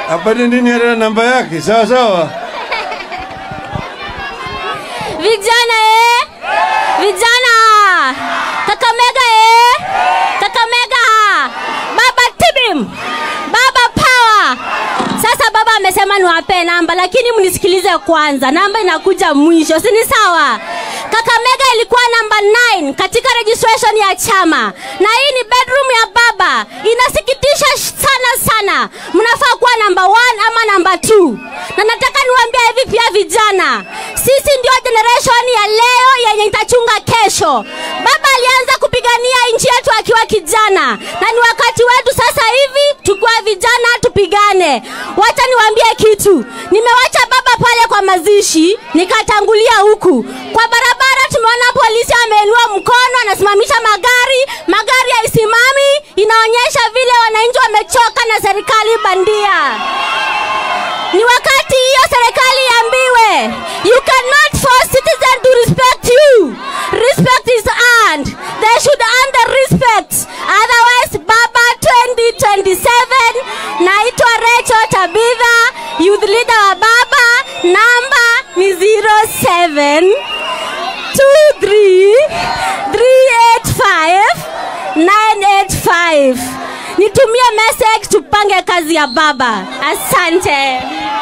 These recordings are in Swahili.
apate nini hata namba yake, sawa sawa. Vijana eh? Vijana. Kakamega eh? Kakamega. Baba Tibim. Baba Power. Sasa baba amesema niwape namba lakini mnisikilize kwanza. Namba inakuja mwisho, si ni sawa? Kakamega ilikuwa namba 9 katika registration ya chama, na hii ni bedroom ya baba. Inasikitisha sh- sana sana, mnafaa kuwa namba 1 ama namba 2. Na nataka niwaambie hivi pia vijana, sisi ndio generation ya leo yenye itachunga kesho. Baba alianza kupigania nchi yetu akiwa kijana, na ni wakati wetu sasa hivi tukiwa vijana tupigane. Wacha niwaambie kitu, nimewacha baba pale kwa mazishi, nikatangulia huku kwa barabara. Tumeona polisi ameinua mkono, anasimamisha magari, magari haisimami, inaonyesha vile wananchi wamechoka na serikali bandia. Ni wakati hiyo serikali iambiwe, you cannot force citizen to respect you. Respect is earned. They should earn the respect. Otherwise, Baba 2027, naitwa Rachel Tabitha, youth leader wa Baba, namba ni 07 23 385 985. Nitumie message tupange kazi ya baba. Asante.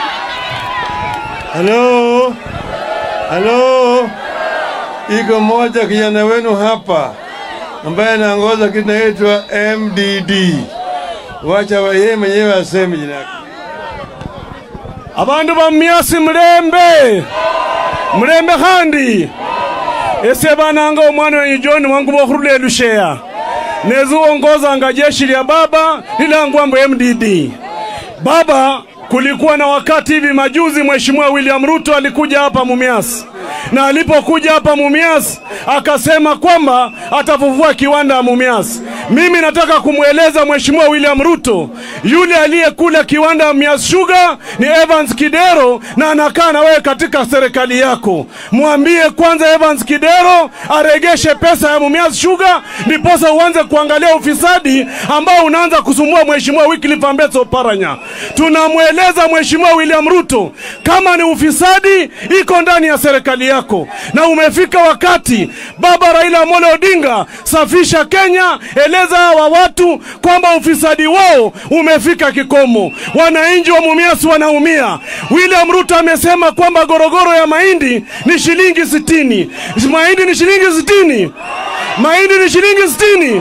Halo, halo, iko moja kijana wenu hapa ambaye anaongoza kinaitwa MDD. Wacha wa- yeye mwenyewe aseme jina lake. abandu bamyasi mulembe mulembe khandi ese bananga omwana wenyu john wangu bokhurula elusheya neziwongozanga jeshi lya baba lilangwa mbu mdd baba kulikuwa na wakati hivi majuzi mheshimiwa william ruto alikuja hapa mumias na alipokuja hapa mumias akasema kwamba atafufua kiwanda ya mumias mimi nataka kumweleza mheshimiwa william ruto yule aliyekula kiwanda ya mias sugar ni evans kidero na anakaa na wewe katika serikali yako mwambie kwanza evans kidero aregeshe pesa ya mumias sugar ndiposa uanze kuangalia ufisadi ambao unaanza kusumbua mheshimiwa wycliffe ambeso oparanya tunamweleza mheshimiwa william ruto kama ni ufisadi iko ndani ya serikali yako na umefika wakati baba raila amolo odinga safisha kenya eleza hawa watu kwamba ufisadi wao umefika kikomo wananchi wa mumias wanaumia william ruto amesema kwamba gorogoro ya mahindi ni shilingi sitini mahindi ni shilingi sitini mahindi ni shilingi sitini